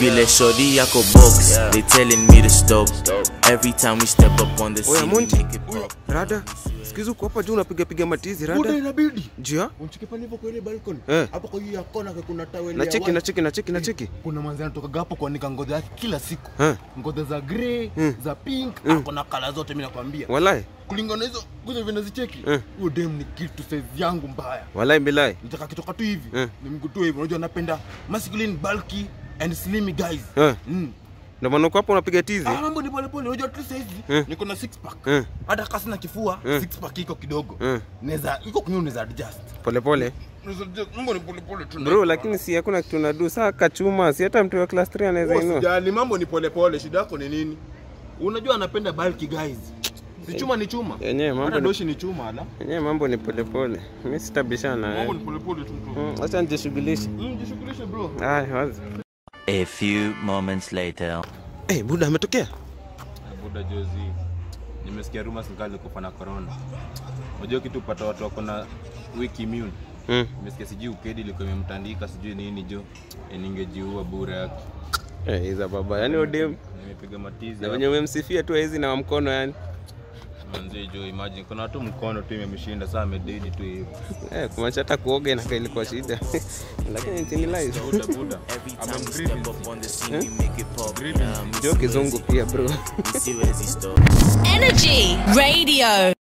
vile shodi yako box they telling me to stop every time we step up on the Oya scene we Monty, make it pop rada sikizi uko hapa juu unapiga piga matizi Buda rada inabidi jia unchike pale hivyo kwa ile balcony Eh. hapo kwa hiyo ya kona kuna taweli na ya cheki white. na cheki na cheki na cheki kuna manzi anatoka hapo kuanika ngodha yake kila siku Eh. ngodha za grey za pink ako na kala zote mimi nakwambia walai kulingana na hizo kuzo vinazicheki Eh. huyo dem ni kitu size yangu mbaya walai bilai nitaka kitoka tu hivi Eh. nimgutoe hivi unajua napenda masculine bulky and slim guys Eh. mm. ndio maana uko hapo unapiga tizi Ah, mambo ni pole pole unajua tu saizi Eh. niko na six pack Eh. hata kasi na kifua Eh. six pack iko kidogo Eh. naweza iko kwenye unaweza adjust polepole Unaweza adjust. mambo ni pole pole tu bro lakini si hakuna kitu nadu saa kachuma si hata mtu wa class 3 anaweza inua Usijali, mambo ni pole pole shida yako ni nini unajua anapenda bulky guys si chuma ni chuma Yenyewe mambo hata ni- doshi ni chuma ala yenyewe mambo ni polepole mi sitabishana mambo eh. ni pole pole tu tu Mm, acha nijishughulishe Mm, jishughulishe bro haya wazi a few moments later eh buda ametokea buda jozi nimesikia rumors nikali kufa na corona unajua kitu upata watu wako na weak immune mm. nimesikia sijui ukedi ilikuwa imemtandika sijui nini jo Eh, ningejiua bure yake eh iza baba yani odem nimepiga matizi na hapo. wenye umemsifia tu hizi na mkono yani manzi jo imagine kuna watu mkono tu imemshinda saa amededi tu hivo eh kumaanisha hata kuoga inakaa ilikuwa shida lakini nitilize buda buda every I'm time on we grieving. step up on the scene we make it pop um, ndio kizungu pia bro we see where he stops Energy Radio.